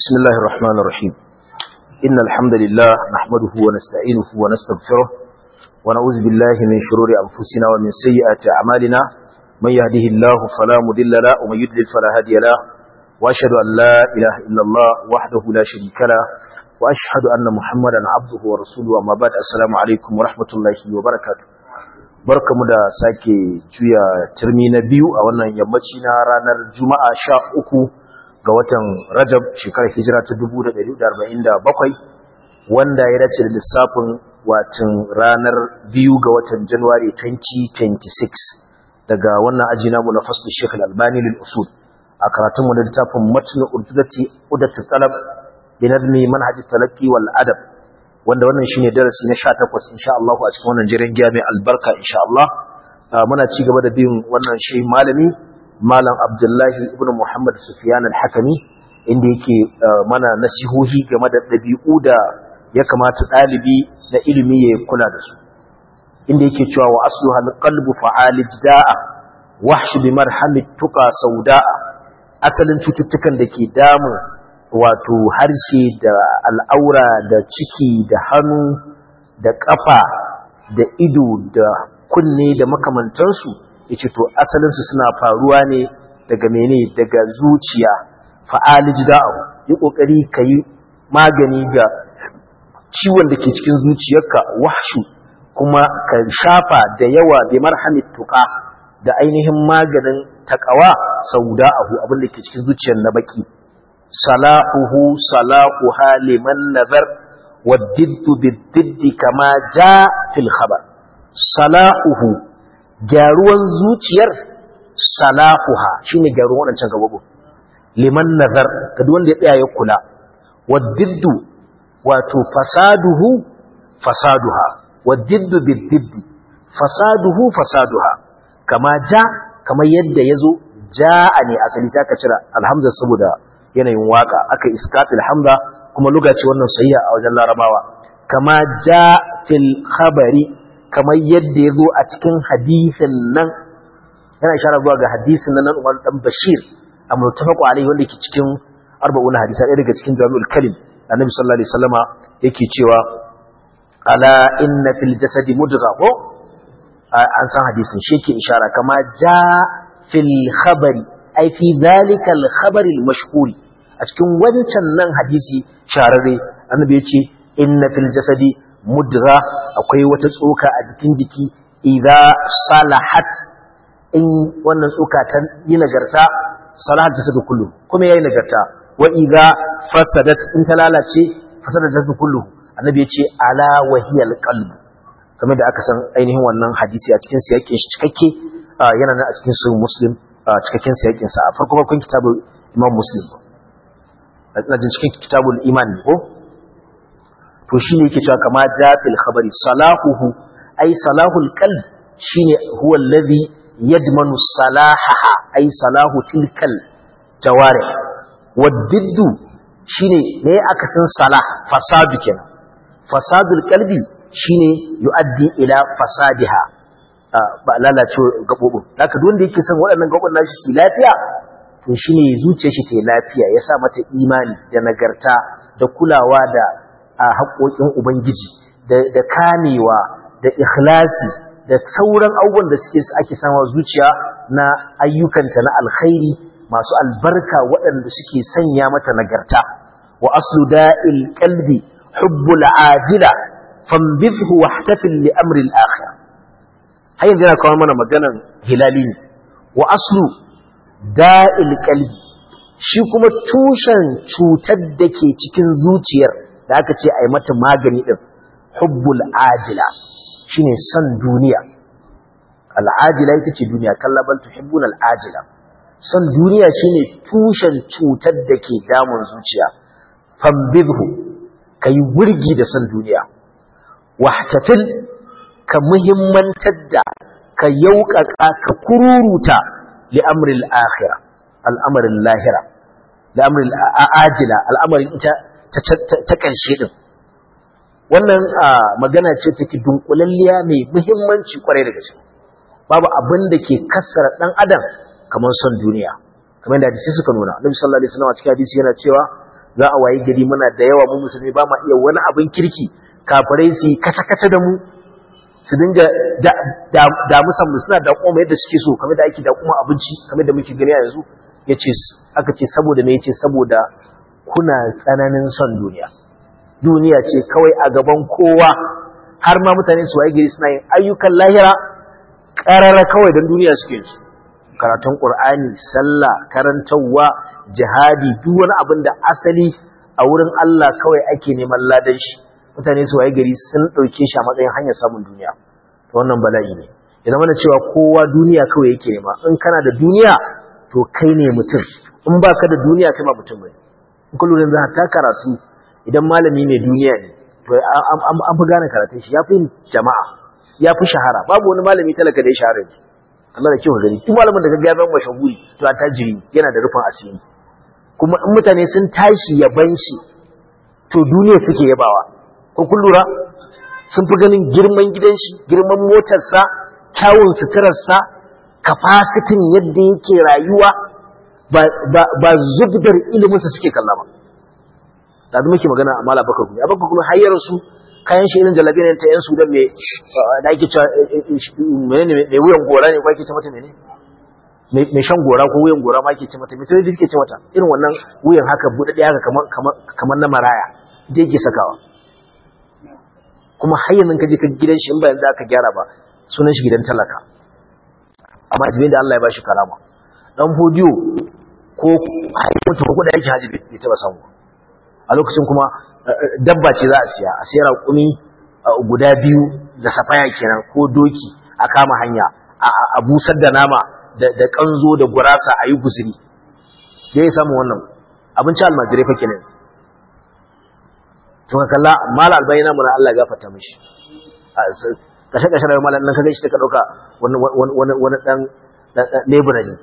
بسم الله الرحمن الرحيم إن الحمد لله نحمده ونستعينه ونستغفره ونعوذ بالله من شرور أنفسنا ومن سيئات أعمالنا من يهده الله فلا مضل له ومن يضلل فلا هادي له وأشهد أن لا إله إلا الله وحده لا شريك له وأشهد أن محمدا عبده ورسوله أما بعد السلام عليكم ورحمة الله وبركاته barkamu da sake juya turmi na biyu a wannan yammaci na ranar juma'a sha uku ga watan rajab shekarar hijira ta 1447 wanda ya dace da lissafin watan ranar biyu ga watan januwari 2026 daga wannan aji namu na fasli shekul albani lil usul a karatunmu da littafin matnu urdudati udatu talab bi nadmi manhaj talaqi wal adab wanda wannan shine darasi na 18 insha Allah a cikin wannan jiran giya mai albarka insha Allah muna ci gaba da bin wannan shi malami malam Abdullahi ibn Muhammad Sufyan al-Hakimi inda yake mana nasihohi game da dabi'u da ya kamata dalibi da ilimi ya kula da su inda yake cewa wa asluha al-qalbu fa'alij da'a wahsh bi marhamit tuqa sauda'a asalin cututtukan da ke damun wato harshe da al'aura da ciki da hannu da ƙafa da ido da kunne da makamantansu ya ce to asalinsu suna faruwa ne daga mene daga zuciya fa'alij da'u yi ƙoƙari ka yi magani ga ciwon da ke cikin zuciyarka wahshu kuma ka shafa da yawa bi marhamit tuƙa da ainihin maganin taƙawa sau da'ahu abin da ke cikin zuciyar na baki صلاحه صلاحها لمن نذر والضد بالضد كما جاء في الخبر صلاحه gyaruwan zuciyar salahuha shine gyaruwan wadancan gababu liman nazar ga duk wanda ya tsaya ya kula waddiddu wato fasaduhu fasaduha waddiddu biddiddi fasaduhu fasaduha kama ja kamar yadda yazo ja'a ne asali sai ka cira alhamza saboda yanayin waka aka iskatul hamza kuma lugaci wannan sayya a wajen larabawa kama ja fil khabari kamar yadda ya zo a cikin hadisin nan yana ishara zuwa ga hadisin nan nan Umar dan Bashir a mutafaqu alaihi wanda ke cikin arba'una hadisa ɗaya daga cikin jami'ul kalim annabi sallallahu alaihi wasallama yake cewa ala inna fil jasadi mudgha ko an san hadisin shi ke ishara kama ja fil khabari ai fi dhalika al khabari al mashhuri a cikin wancan nan hadisi shararre annabi ya ce inna fil jasadi mudgha akwai wata tsoka a jikin jiki idza salahat in wannan tsoka ta yi nagarta salahat jasadu kullu kuma yayi nagarta wa idza fasadat in ta lalace fasadat jasadu kullu annabi ya ce ala wahiyal qalb kamar da aka san ainihin wannan hadisi a cikin siyakin shi cikakke yana nan a cikin sahih muslim cikakken siyakin sa a farko farkon kitabul imam muslim na jin cikin kitabul iman ne ko to shine yake cewa kama jafil khabari salahuhu ay salahul qalb shine huwa alladhi yadmanu salahaha ay salahu tilkal jawari waddiddu shine ne aka san salah fasadu kenan fasadul qalbi shine yuaddi ila fasadiha ba lalace gabobin haka duk wanda yake son waɗannan gabobin nashi su lafiya to shi ne zuciya shi ta lafiya ya sa mata imani da nagarta da kulawa da haƙoƙin ubangiji da kamewa da ikhlasi da sauran abubuwan da suke ake sama zuciya na ayyukanta na alkhairi masu albarka waɗanda suke sanya mata nagarta wa aslu da'il qalbi hubbul ajila fambidhu wahtafil li amri al-akhir har yanzu yana kawo mana maganan hilali ne wa aslu da'il kalbi shi kuma tushen cutar da ke cikin zuciyar da aka ce a yi mata magani ɗin hubbul ajila shi ne son duniya al'ajila ita ce duniya kallabal tuhibbun al'ajila son duniya shi ne tushen cutar da ke damun zuciya fambidhu ka yi wurgi da son duniya wahtafil ka muhimmantar da ka yauƙaƙa ka kururuta لأمر الآخرة الأمر اللاهرة لأمر الآجلة الأمر تكنشي din wannan magana ce take dunkulalliya mai muhimmanci kwarai da gaske babu abin da ke kassara dan adam kamar son duniya kamar da hadisi suka nuna Annabi sallallahu alaihi wasallam a cikin hadisi yana cewa za a wayi gari muna da yawa mu musulmi ba ma iya wani abin kirki kafirai su kace-kace da mu su dinga damusan mu suna daƙoma yadda suke so kamar da ake daƙoma abinci kamar da muke gani a yanzu ya ce aka ce saboda me yace saboda kuna tsananin son duniya duniya ce kawai a gaban kowa har ma mutane su waye gari suna yin ayyukan lahira ƙarara kawai don duniya suke su karatun ƙur'ani sallah karantarwa jihadi duk wani abin da asali a wurin Allah kawai ake neman ladan shi mutane su waye gari sun ɗauke shi a matsayin hanyar samun duniya to wannan bala'i ne ya zama da cewa kowa duniya kawai yake nema in kana da duniya to kai ne mutum in baka da duniya kai ba mutum bane in ka lura da ta karatu idan malami ne duniya ne to an fi gane karatun shi ya fi jama'a ya fi shahara babu wani malami talaka da ya shahara ne Allah da kyau gani duk malamin da ka ga ban mashahuri to a tajiri yana da rufin asiri kuma in mutane sun tashi yaban shi to duniya suke yabawa ko kun lura sun fi ganin girman gidan shi girman motarsa kyawun suturarsa kafasitin yadda yake rayuwa ba zubdar iliminsa suke kalla ba da zama muke magana a mala bakar kuma abakar kuma hayyar su kayan shi irin jalabi ne ta yan sudan mai da ake cewa menene mai wuyan gora ne ko ake ce mata menene mai shan gora ko wuyan gora ma ake ce mata mai tare suke ce mata irin wannan wuyan haka buɗaɗɗe haka kamar na maraya je yake sakawa kuma har yanzu ka je ka gidan shi in ba yanzu aka gyara ba sunan shi gidan talaka amma jibin da Allah ya bashi karama dan hodiyo ko mutu ko da yake haji bai taba samu a lokacin kuma dabba ce za a siya a siya raƙumi guda biyu da safaya kenan ko doki a kama hanya a busar da nama da kanzo da gurasa a yi guzuri da ya samu wannan abinci almajirai fa kenan to ka kalla mala albayna mun Allah ya gafarta mishi kashe kashe da malan nan kaga shi ka dauka wani wani wani dan lebura ne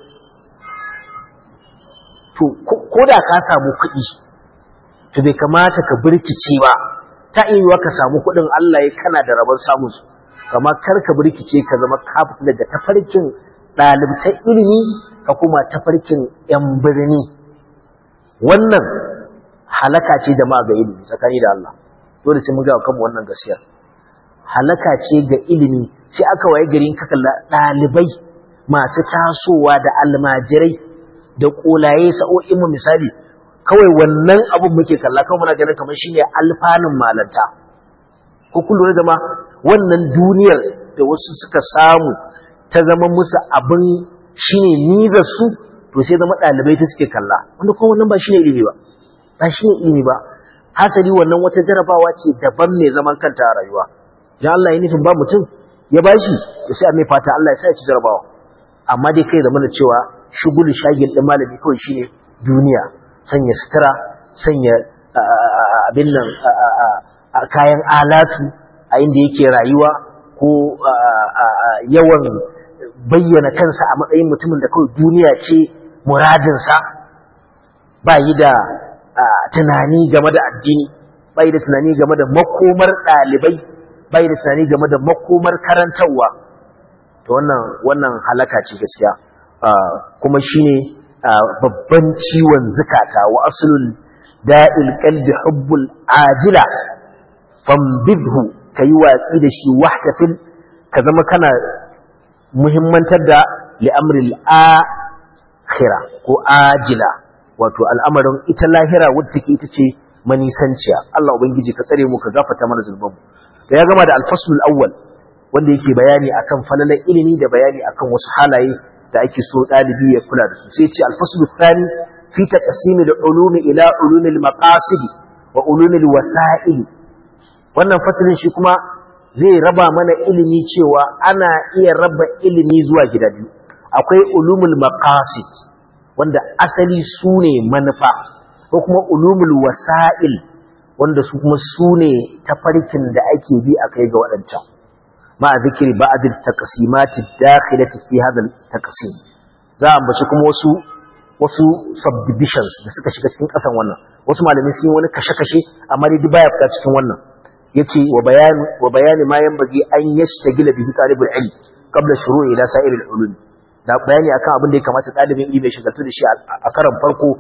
to ko da ka samu kuɗi to bai kamata ka birkice ba ta iya ka samu kuɗin Allah ya kana da rabon samun su amma kar ka birkice ka zama ka fita daga tafarkin ɗalibtan ilimi ka kuma tafarkin yan birni wannan halaka ce da ma ga ilimi tsakani da Allah dole sai mun ga kanmu wannan gaskiyar halaka ce ga ilimi sai aka waye garin ka kalla dalibai masu tasowa da almajirai da kolaye sa'o'in mu misali kawai wannan abun muke kalla kawai muna ganin kamar shine alfanun malanta ko kun lura da ma wannan duniyar da wasu suka samu ta zama musu abin shine nizar su to sai zama dalibai ta suke kalla wanda kuma wannan ba shine ilimi ba ba shi ne ilimi ba hasali wannan wata jarabawa ce daban ne zaman kanta a rayuwa idan Allah ya nufin ba mutum ya bashi to sai a mai fata Allah ya sa ya ci jarabawa amma dai kai zamana cewa shugulu shagil din malami kawai shine duniya sanya sutura sanya abin nan kayan alatu a inda yake rayuwa ko yawan bayyana kansa a matsayin mutumin da kawai duniya ce muradinsa ba yi da tunani game da addini bai da tunani game da makomar ɗalibai bai da tunani game da makomar karantarwa to wannan wannan halaka ce gaskiya kuma shine babban ciwon zukata wa aslul da'il qalbi hubbul ajila fambidhu kayi watsi da shi wahdatin ka zama kana muhimmantar da li'amril akhira ko ajila wato al'amarin ita lahira wadda take ita ce manisanciya Allah ubangiji ka tsare mu ka gafarta mana zulmanmu da ya gama da alfaslul awwal wanda yake bayani akan falalar ilimi da bayani akan wasu halaye da ake so dalibi ya kula da su sai ce alfaslul thani fi taqsimi da ulumi ila ulumil maqasid wa ulumil wasa'il wannan fasalin shi kuma zai raba mana ilimi cewa ana iya raba ilimi zuwa gida biyu akwai ulumul maqasid wanda asali su ne manufa ko kuma ulumul wasa'il wanda su kuma su ne tafarkin da ake bi a kai ga waɗancan ma a zikiri ba a da takasimati dakhilati fi hadal takasim za a ambaci kuma wasu wasu subdivisions da suka shiga cikin ƙasan wannan wasu malamai sun yi wani kashe-kashe amma dai baya fita cikin wannan yace wa bayan wa bayani ma yanbaghi an yashtagila bihi talibul ilm qabla shuru'i ila sa'iril ulum da bayani akan abin da ya kamata ɗalibin ilimi ya shigaltu da shi a karan farko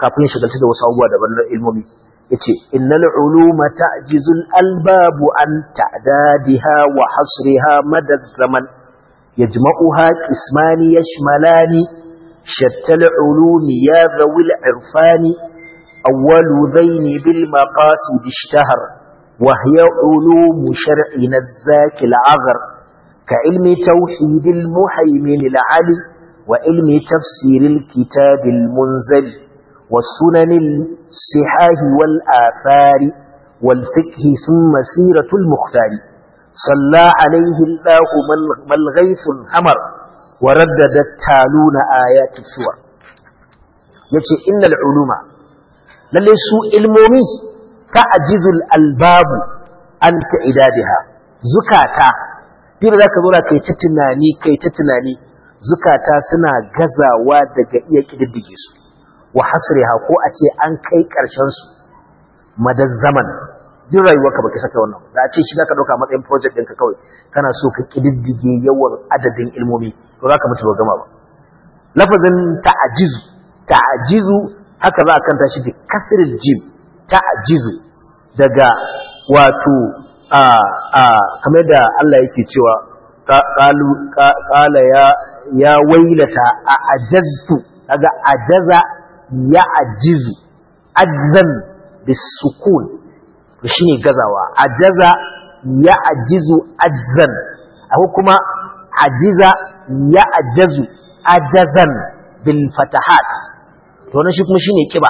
kafin shagalta da wasu abubuwa daban na ilmomi yace innal uluma ta'jizul albabu an ta'dadiha wa hasriha madad zaman yajma'uha qismani yashmalani shattal ulumi ya dhawil irfani awwalu dhaini bil maqasid ishtahar wa hiya ulum shar'ina az-zaki al-aghar ka ilmi tawhid al-muhaymin al-ali wa ilmi tafsir al-kitab al-munzali والسنن الصحاح والآثار والفقه ثم سيرة المختار صلى عليه الله ما الغيث الحمر وردد التالون آيات السور يتي إن العلوم للي سوء المومي تعجز الألباب عن تعدادها زكاة دير ذاك ذولا كي تتناني كي تتناني زكاة سنا غزا ودق إيك ددجيسو wa hasriha ko a ce an kai ƙarshen su madaz zaman duk rayuwarka baka saka wannan da a ce shi zaka dauka matsayin project ɗinka kawai kana so ka kididdige yawan adadin ilmomi to zaka mutu ba gama ba lafazin ta'jizu ta'jizu haka za a kanta shi bi kasril jim ta'jizu daga wato a a kamar da Allah yake cewa qalu qala ya ya wailata a ajaztu kaga ajaza ya ajizu ajzan bisukun to shine gazawa ajaza ya ajizu ajzan akwai kuma ajiza ya ajazu ajazan bil fatahat to wannan shi kuma shine kiba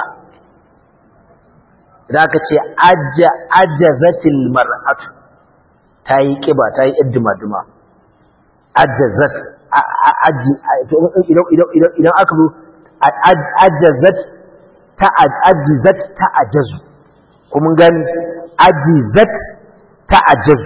idan aka ce ajja ajazatil mar'atu tayi kiba tayi iddima-duma ajazat aji idan idan idan aka zo ajazat ta ajizat ta ajazu kuma gani ajizat ta ajazu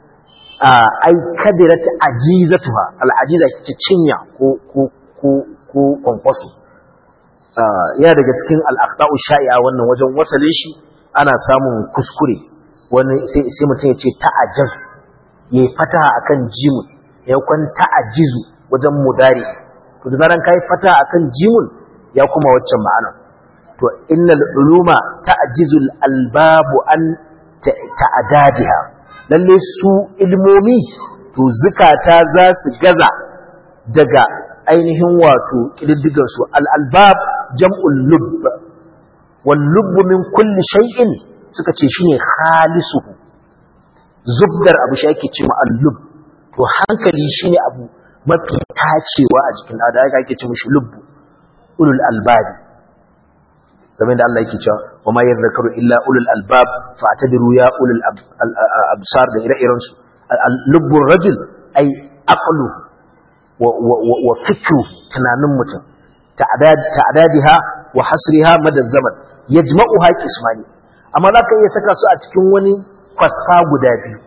ai kadirat ajizatuha al'ajiza ce cinya ko ko ko ko kwankwaso yana daga cikin al'aqda'u sha'i'a wannan wajen wasalin shi ana samun kuskure wani sai sai mutum ya ce ta ajazu yayi fataha akan jimun ya kwan ta ajizu wajen mudari to da zaran kai fataha akan jimun ya kuma waccan ma'ana to innal uluma ta'jizul albabu an ta'adadiha lalle su ilmomi to zukata za su gaza daga ainihin wato kididdigar su al-albab jam'ul lubb wal lubb min kulli shay'in suka ce shine khalisuhu zubdar abu shi ake cewa al-lubb to hankali shine abu mafi tacewa a jikin da ake ce mishi lubbu ulul albabi game da Allah yake cewa wa ma yadhakaru illa ulul albab fa atadiru ya ulul absar da ire-iren su lubbur rajul ay aqlu wa wa fikru tunanin mutum ta'adadiha wa hasriha madad zaman yajma'uha qismani amma zaka iya saka su a cikin wani kwasfa guda biyu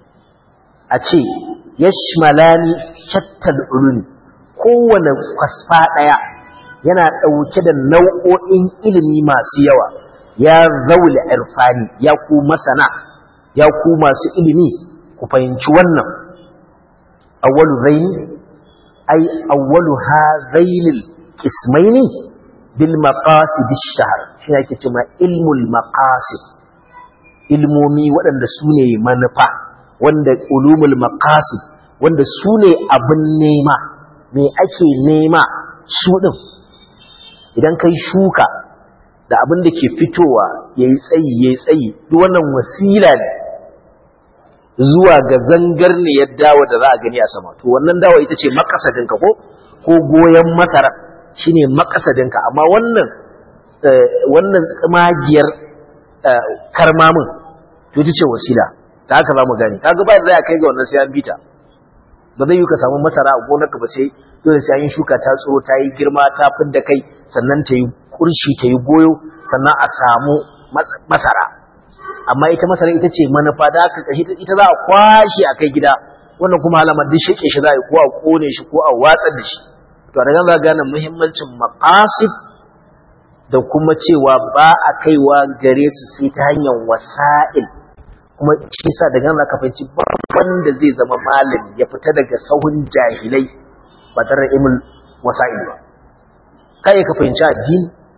a ce yashmalani shattal ulumi kowane kwasfa daya yana ɗauke da nau'o'in ilimi masu yawa ya zaule irfani ya ku masana ya ku masu ilimi ku fahimci wannan awwalu zaini ay awwalu hadhainil qismaini bil maqasid ishtahar shi yake cewa ilmul maqasid ilmomi waɗanda su ne manufa wanda ulumul maqasid wanda su ne abin nema me ake nema su ɗin idan kai shuka da abin da ke fitowa ya yi tsayi ya yi tsayi duk wannan wasila ne zuwa ga zangar ne ya dawo da za a gani a sama to wannan dawo ita ce makasadinka ko ko goyon masara shine makasadinka amma wannan wannan tsimagiyar karmamin to ita ce wasila ta haka za mu gani kaga ba da za a kai ga wannan sai an bita ba zai yi ka samu masara a gonarka ba sai dole sai an yi shuka ta tsoro ta yi girma ta fidda kai sannan ta yi kurshi ta yi goyo sannan a samu masara amma ita masara ita ce manufa da aka kashi ita za a kwashe a kai gida wannan kuma alamar duk sheke shi za a yi ko a kone shi ko a watsar da shi to a daga za gane muhimmancin maqasid da kuma cewa ba a kaiwa gare su sai ta hanyar wasa'il kuma shi sa daga nan ka fahimci wanda zai zama malami ya fita daga sahun jahilai ba tare da ilmul wasa'il ba kai ka fahimci addini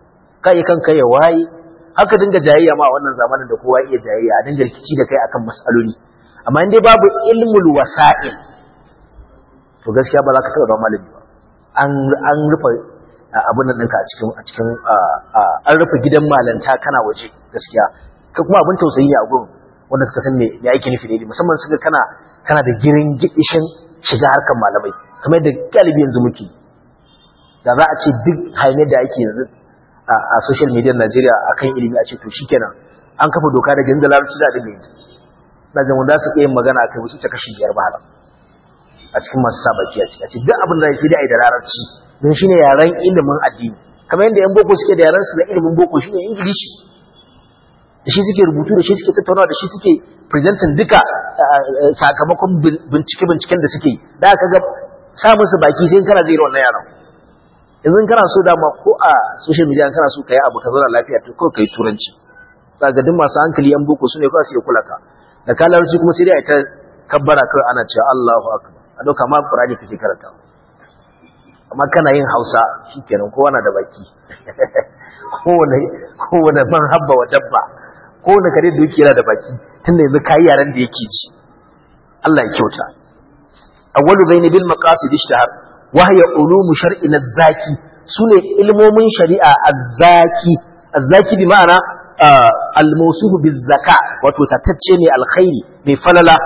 kai kanka ya waye haka dinga jayayya ma wannan zamanin da kowa iya jayayya a dinga rikici da kai akan mas'aloli amma in dai babu ilmul wasa'il to gaskiya ba za ka taɓa ba malami ba an an rufe abin nan ɗinka a cikin a cikin an rufe gidan malanta kana waje gaskiya ka kuma abin tausayi ne a gurin wanda suka san me me ake nufi da musamman suka kana kana da girin gidishin shiga harkar malamai kamar yadda galibi yanzu muke da za a ce duk hanyar da ake yanzu a social media Najeriya akan ilimi a ce to shikenan an kafa doka daga inda larabci da dinga yanzu na ga wanda su iya magana akai wasu ta kashi biyar ba a cikin masu sa baki a ciki duk abin da sai dai ai da larabci don shine yaren ilimin addini kamar yadda yan boko suke da yaren su na ilimin boko shine ingilishi da shi suke rubutu da shi suke tattaunawa da shi suke presenting duka sakamakon bincike-binciken da suke da aka ga samun su baki sai kana zai wannan yaron yanzu kana so dama ko a social media kana so kai abu ka zauna lafiya to kawai kai turanci ga duk masu hankali yan boko su ne kawai su kula ka da kalarci kuma sai dai ta kabbara kawai ana cewa Allahu akbar a doka ma Qur'ani kake karanta amma kana yin Hausa shikenan kowa na da baki kowane kowane ban habba wa dabba kowane kare da yake yana da baki tunda yanzu kai yaran da yake ji Allah ya kyauta awwalu bayni bil maqasid ishtahar wa hiya ulum shar'in az-zaki sune ilmomin shari'a az-zaki az-zaki bi ma'ana al-mawsuf biz-zaka wato tatacce ne alkhairi mai falala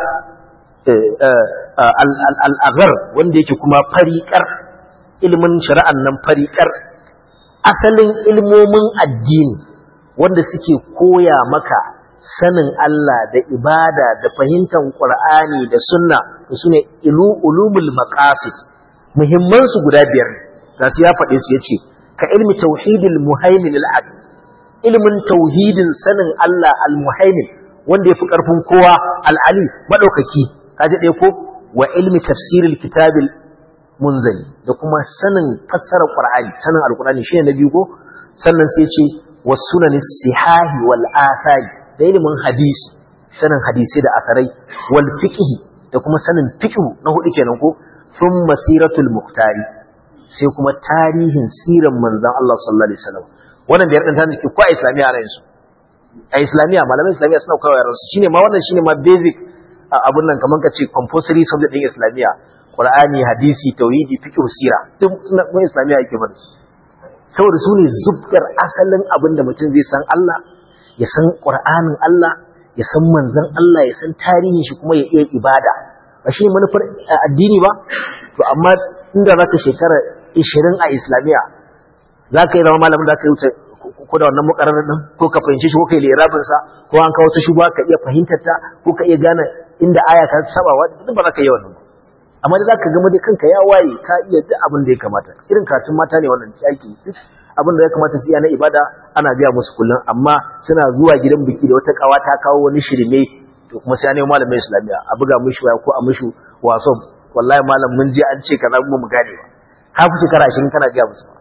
al-aghar wanda yake kuma fariƙar ilmin shari'an nan fariƙar asalin ilmomin addini wanda suke koya maka sanin Allah da ibada da fahimtar Qur'ani da sunna da sune ulumul maqasid muhimman su guda biyar da su ya faɗe su yace ka ilmi tauhidil muhaimin al ilmin tauhidin sanin Allah al muhaimin wanda yafi karfin kowa al ali madaukaki kaje dai ko wa ilmi tafsiril kitabil munzali da kuma sanin fassarar Qur'ani sanin alqur'ani shine na biyu ko sannan sai ce wasunanis sihahi wal athari da ilimin hadisi sanin hadisi da asarai wal fiqhi da kuma sanin fiqhu na hudu kenan ko sun masiratul muhtari sai kuma tarihin siran manzon Allah sallallahu alaihi wasallam wannan biyar din ta take ko a islamiya ana yin su a islamiya malaman islamiya suna kawo yaran su shine ma wannan shine ma basic abun nan kaman kace compulsory subject din islamiya qur'ani hadisi tauhidi fiqh sira duk mun islamiya yake bar su saboda su ne zubgar asalin abin da mutum zai san Allah ya san ƙur'anin Allah ya san manzan Allah ya san tarihin shi kuma ya iya ibada ba shi manufar addini ba to amma inda za ka shekara 20 a islamiyya za ka yi zama malamin da ka yi wuce ko da wannan mukarrarar ɗin ko ka fahimci shi ko ka yi lirabinsa ko an kawo ta shugaba ka iya fahimtar ta ko ka iya gane inda aya ta sabawa duk ba za ka yi wannan ba amma da za ka gama da kanka ya waye ka iya duk abin da ya kamata irin karatun mata ne wannan yaki duk abin da ya kamata su iya na ibada ana biya musu kullum amma suna zuwa gidan biki da wata kawa ta kawo wani shirme to kuma sai ne malamin islamiya a buga mishi waya ko a mishi waso wallahi malam mun je an ce kaza mu gane ba ka fi shekara 20 kana biya musu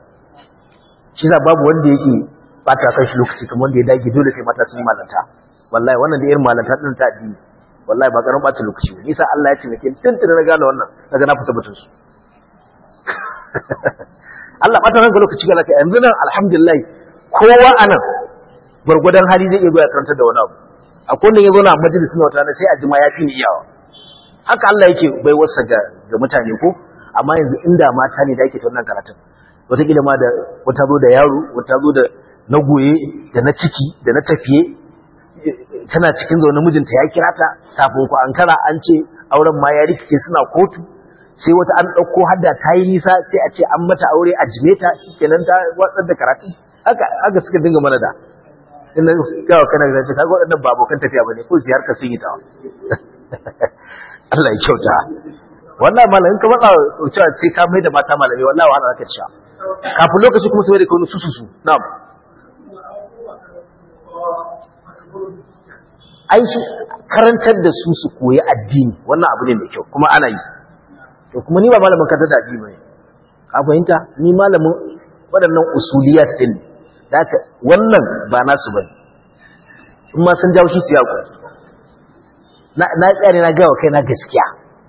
shi sa babu wanda yake bata kan shi lokaci kamar wanda ya dage dole sai mata sun yi malanta wallahi wannan da irin malanta din ta addini wallahi ba karan bata lokaci ba nisa Allah ya taimake ni tuntuna na gane wannan daga na fita batun su Allah bata ranka lokaci ga laka yanzu nan alhamdulillah kowa anan gurgudan hali zai iya zuwa karanta da wani abu akwai wanda ya zo na majalis na wata sai a jima ya fi ni iyawa haka Allah yake bai wasa ga ga mutane ko amma yanzu inda mata ne da ake ta wannan karatun wataƙila ma da wata zo da yaro wata zo da na goye da na ciki da na tafiye tana cikin zaune mijinta ya kira ta kafin ku ankara an ce auren ma ya rikice suna kotu sai wata an ɗauko hadda ta yi nisa sai a ce an mata aure a jimeta shi kenan ta watsar da karatu haka haka suka dinga mana da ina gawa kana da ce kaga waɗannan ba abokan tafiya bane ko ziyar ka sun yi ta Allah ya kyauta wannan malamin ka matsa cewa sai ka mai da mata malami wallahi wahala zaka ci kafin lokaci kuma sai da kawo su su su na'am ai shi karantar da su su koyi addini wannan abu ne mai kyau kuma ana yi to kuma ni ba malamin karantar da addini bane ka fahimta ni malamin waɗannan usuliyat din da haka wannan ba nasu bane in ma sun jawo shi su yaku na na tsare na gawa kai na gaskiya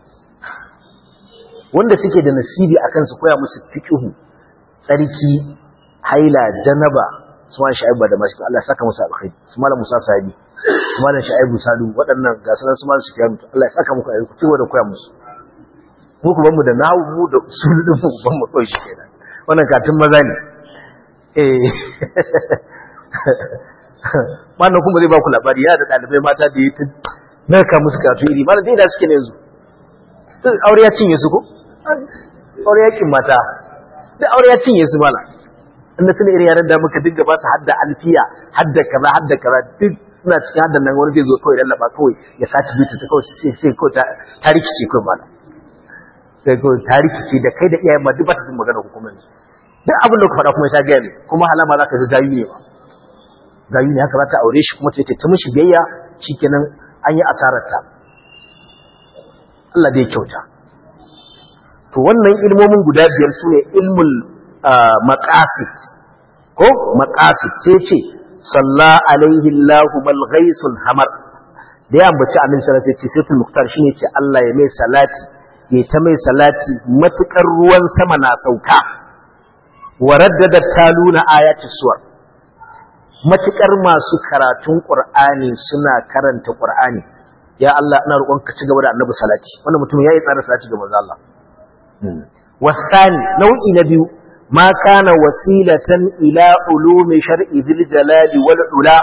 wanda suke da nasibi akan su koya musu fiqhu tsarki haila janaba su malam sha'ibu da masu Allah saka musu alkhairi su malam musa sahabi su malam sha'ibu salu waɗannan ga sanan su malam sufyan Allah ya saka muku alkhairi ci da koya musu mu ku mu da nahu mu da usul din mu ban mu kawai shi kenan wannan katin maza ne eh wannan kuma zai ba ku labari ya da ɗalibai mata da yi ta narka musu karatu iri malam dai da suke ne yanzu aure ya cinye su ko aure yakin mata da aure ya cinye su mala inda tuna irin yaran da muka dinga ba su hadda alfiya hadda kaza hadda kaza duk suna cikin haddan nan wani zai zo kawai lallaba kawai ya saci bita ta kawai sai sai kawai ta rikice kawai mala sai kawai ta rikice da kai da iyayen ma duk ba ta jin magana hukumar su duk abin da ku faɗa kuma ta gaya ne kuma halama za ka ga gayu ne ba gayu ne haka za ta aure shi kuma ta ta mishi biyayya shikenan an yi asarar ta Allah dai kyauta to wannan ilmomin guda biyar su ne ilmul maqasid ko maqasid sai ce salla alaihi Allahu mal ghaisul hamar da ya ambaci annabi sallallahu alaihi wasallam sai sai muktar shine ce Allah ya mai salati ya ta mai salati matukar ruwan sama na sauka wa raddada taluna ayati suwar matukar masu karatun qur'ani suna karanta qur'ani ya Allah ina roƙon ka ci gaba da annabi salati wannan mutum yayi tsara salati ga manzo Allah والثاني نوع نبي ما كان وسيلة إلى علوم شرع ذي الجلال والعلا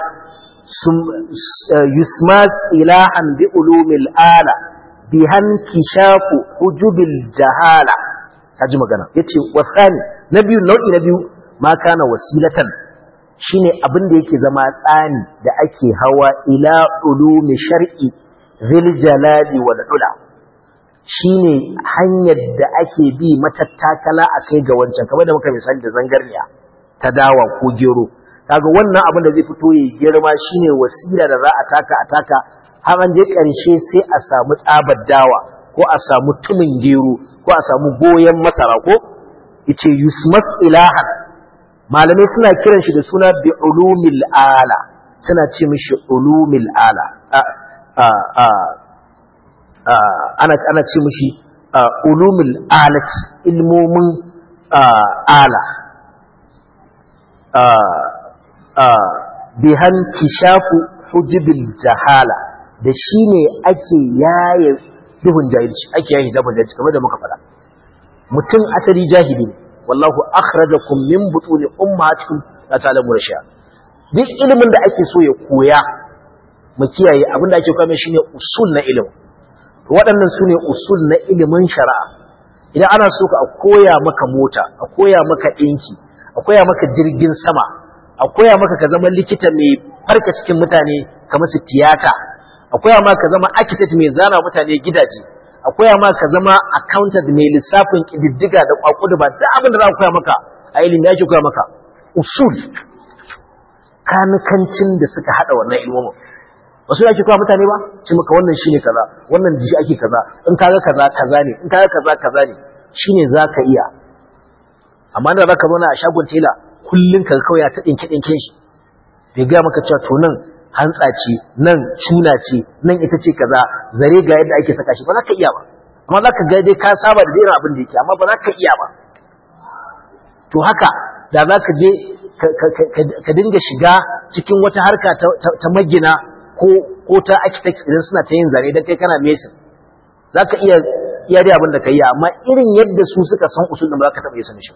يسمى إلها بعلوم الآلة بها انكشاف حجب الجهالة هجم قنا يتي والثاني نبي نوع نبي ما كان وسيلة shine abin da yake zama tsani da ake hawa ila ulumi shar'i zil jalali wal ula shine hanyar da ake bi matattakala a kai ga wancan kamar da muka misali da zangarniya ta dawa ko gero kaga wannan abin da zai fito ya girma shine wasila da za a taka a taka har an je ƙarshe sai a samu tsabar dawa ko a samu tumin gero ko a samu goyen masara ko yace yusmas ilahan malamai suna kiran shi da suna bi ulumil ala suna ce mishi ulumil ala a a ana ana ce mishi ulumul alat ilmomin ala bihan kishafu hujibil jahala da shi ne ake yaye duhun jahilci ake yaye duhun jahilci kamar da muka faɗa mutum asali jahili ne wallahu akhrajakum min butuni ummatikum la ta'lamu rasha duk ilimin da ake so ya koya mu kiyaye abin da ake koya mai shine usul na ilimi waɗannan su ne usul na ilimin shari'a idan ana so ka koya maka mota a koya maka ɗinki a koya maka jirgin sama a koya maka ka zama likita mai farka cikin mutane kamar su tiyata a koya maka ka zama architect mai zana mutane gidaje a koya maka ka zama accountant mai lissafin kididdiga da kwakudu ba duk abin da za a koya maka a ilimi ake koya maka usul kanikancin da suka hada wannan ilmomin wasu yake kawo mutane ba ce maka wannan shine kaza wannan da shi ake kaza in kaga kaza kaza ne in kaga kaza kaza ne shine zaka iya amma da zaka zauna a shagon tela kullun kaga kawai ya ta dinke dinken shi bai ga maka cewa to nan hantsa ce nan cuna ce nan ita ce kaza zare ga yadda ake saka shi ba za ka iya ba amma za ka ga dai ka saba da irin abin da yake amma ba za ka iya ba to haka da za ka je ka dinga shiga cikin wata harka ta magina ko ta architects idan suna ta yin zane don kai kana mesin za ka iya iya dai abin da ka yi amma irin yadda su suka san usul da ba za ka taɓa yi sani shi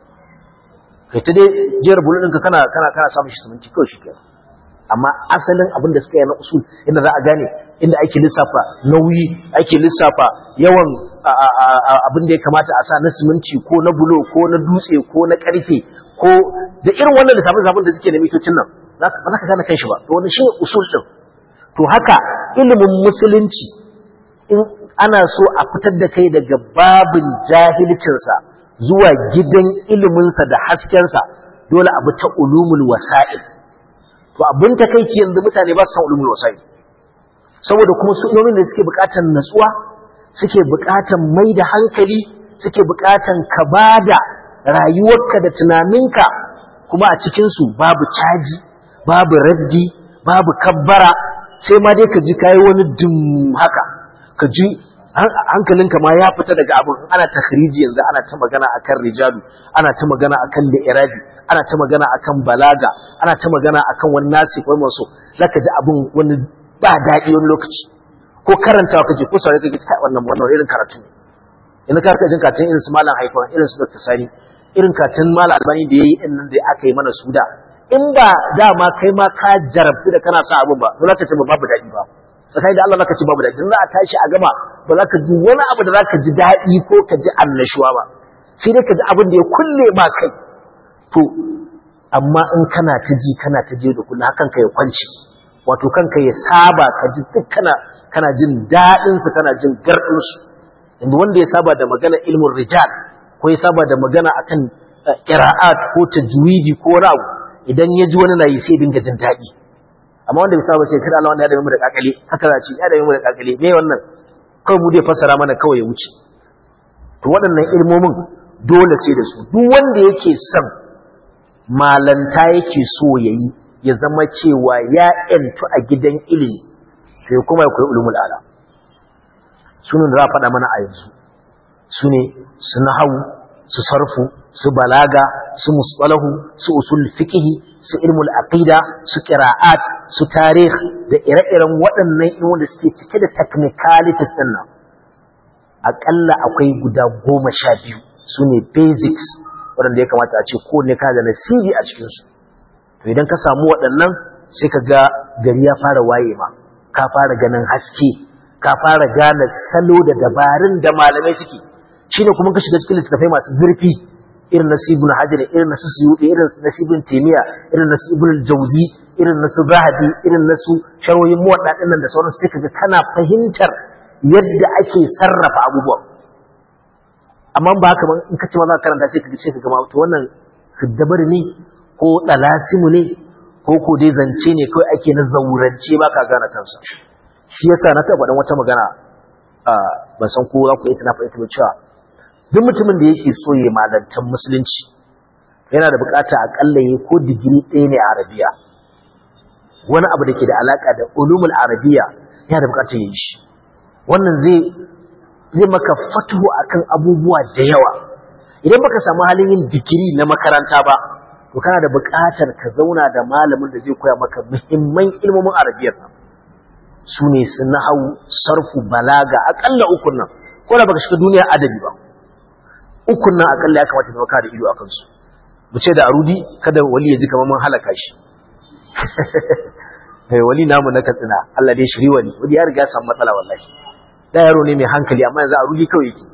kai ta dai jiyar bulu ɗinka kana kana kana samun shi suminti kawai shi kenan amma asalin abin da suka yi na usul inda za a gane inda ake lissafa nauyi ake lissafa yawan abin da ya kamata a sa na siminti ko na bulo ko na dutse ko na karfe ko da irin wannan lissafin da suke da mitocin nan ba za ka gane kanshi ba to wani shi usul din to haka ilimin musulunci in ana so a fitar da kai daga babin jahilcinsa zuwa gidan iliminsa da haskensa dole abu ta ulumul wasa'il to abin takeici yanzu mutane ba su san ulumul wasa'il saboda kuma su ilimin da suke bukatar natsuwa suke bukatar mai da hankali suke bukatar ka bada rayuwarka da tunaninka kuma a cikinsu babu caji babu raddi babu kabbara sai ma dai ka ji kayi wani dum haka ka ji hankalinka ma ya fita daga abin ana takhriji yanzu ana ta magana akan rijalu ana ta magana akan li'irabi ana ta magana akan balaga ana ta magana akan wani nasi ko maso zaka ji abin wani ba daɗi wani lokaci ko karantawa kake ko saurari kake kai wannan wannan irin karatu yanzu ka rika jin katin irin su malam haifan irin su dr sani irin katin malam albani da yayi din nan da aka yi mana su da in ba dama kai ma ka jarabtu da kana sa abin ba to zaka ce babu daɗi ba tsakani da Allah zaka ce babu daɗi za a tashi a gama ba za ka ji wani abu da za ka ji daɗi ko ka ji annashuwa ba sai dai ka ji abin da ya kulle ma kai to amma in kana ta ji kana ta je da kullum hakan ka ya kwanci wato kanka ya saba ka ji duk kana kana jin daɗin su kana jin gardin su inda wanda ya saba da magana ilmin rijal ko ya saba da magana akan qira'at ko tajwidi ko wani abu idan ya ji wani na yi sai dinga jin daɗi amma wanda bai saba sai kada Allah wanda ya dame mu da kakale haka za ci ya dame mu da kakale me wannan kawai mu dai fassara mana kawai ya wuce to waɗannan ilmomin dole sai da su duk wanda yake son malanta yake so yayi ya zama cewa ya yantu a gidan ilimi sai kuma ya koyi ulumul ala sunan da za a faɗa mana a yanzu su ne su nahawu su sarfu su balaga su musalahu su usul fiqhi su ilmul aqida su qira'at su tarikh da ire-iren waɗannan ilmu da suke cike da technicalities din nan akalla akwai guda goma sha biyu su ne basics waɗanda ya kamata a ce ko ne ka da nasibi a cikinsu to idan ka samu waɗannan sai ka ga gari ya fara waye ma ka fara ganin haske ka fara gane salo da dabarun da malamai suke shine kuma ka shiga cikin littattafai masu zurfi irin na sibin hajar irin na su suyuɗi irin na sibin temiya irin na sibin jauzi irin na su zahabi irin na su sharwoyin muwaɗa nan da sauransu sai kaga kana fahimtar yadda ake sarrafa abubuwan amma ba haka ba in ka ce ma za ka karanta sai kaga sai kaga ma to wannan siddabar ne ko dalasimu ne ko ko dai zance ne kawai ake na zaurance ba ka gane kansa shi yasa na taɓa dan wata magana ban san ko za ku yi tana fahimta ba cewa duk mutumin da yake so ya malantar musulunci yana da bukata akalla ya ko digiri ɗaya ne a arabiya wani abu da ke da alaka da ulumul arabiya yana da bukatar ya yi shi wannan zai zai maka fatuhu akan abubuwa da yawa idan baka samu halin yin digiri na makaranta ba to kana da bukatar ka zauna da malamin da zai koya maka muhimman ilmomin arabiyar nan su ne su nahawu sarfu balaga akalla ukun nan ko da baka shiga duniyar adabi ba ukun nan akalla ya kamata zama ka da ido akan su mu ce da arudi kada wali ya ji kamar mun halaka shi eh wali namu na katsina Allah dai shiri wali wali ya riga samu matsala wallahi da yaro ne mai hankali amma yanzu arudi kawai yake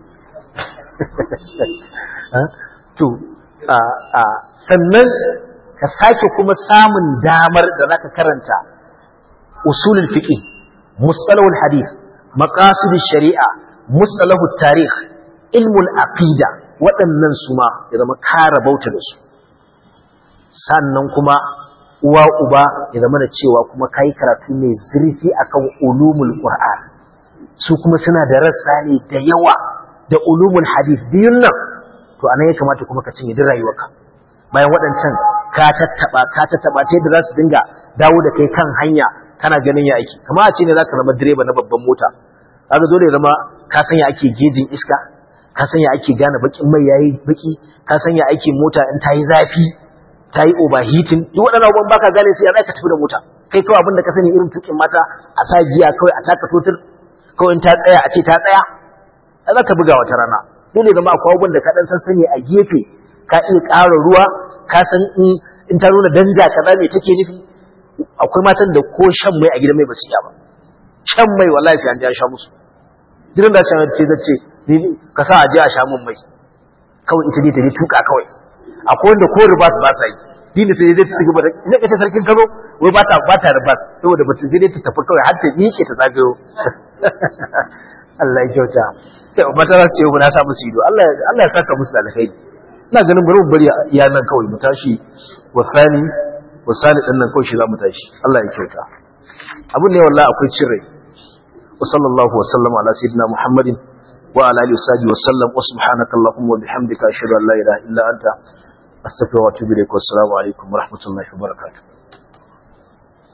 to a a sannan ka sake kuma samun damar da zaka karanta usulul fiqh mustalahul hadith maqasidus shari'a mustalahut tarikh ilmul aqida waɗannan su ma ya zama kara bauta da su sannan kuma uwa uba ya zama da cewa kuma kai karatu mai zurfi akan ulumul qur'an su kuma suna da rassa ne da yawa da ulumul hadith biyun nan to anan ya kamata kuma ka cinye duk rayuwarka bayan waɗancan ka tattaba ka tattaba ta yadda za su dinga dawo da kai kan hanya kana ganin ya aiki kamar a ce ne zaka zama direba na babban mota kaga dole ya zama ka san ya ake gejin iska ka san ya ake gane bakin mai yayi baki ka san ya ake mota in ta yi zafi ta yi overheating duk waɗannan abubuwan baka gane sai ya zaka tafi da mota kai kawai abin da ka sani irin tukin mata a sa giya kawai a taka totur kawai in ta tsaya a ce ta tsaya a zaka buga wata rana dole zama akwai abubuwan da ka dan san sani a gefe ka iya ƙara ruwa ka san in ta nuna danja kaza me take nufi akwai matan da ko shan mai a gidan mai ba su iya ba shan mai wallahi sai an ji an sha musu gidan da shan ce zace ka sa a je a sha mun mai kawai ita dai ta je tuka kawai akwai wanda ko ribas ba sa yi dini sai dai ta ci gaba da ina kace sarkin Kano wai ba ta ba ta ribas saboda ba ta sai dai ta tafi kawai har ta miƙe ta zagayo Allah ya kyauta sai mata za su ce na sa musu ido Allah Allah ya saka musu da alkhairi ina ganin bari mu bari iya nan kawai mu tashi wasani wasani din nan kawai shi za mu tashi Allah ya kyauta abin ne wallahi akwai cin rai wa sallallahu wa sallama ala sayyidina muhammadin wa ala alihi wa sallam wa subhanaka allahumma wa bihamdika ashhadu an la ilaha illa anta astaghfiruka wa atubu ilaik wa assalamu alaikum wa rahmatullahi wa barakatuh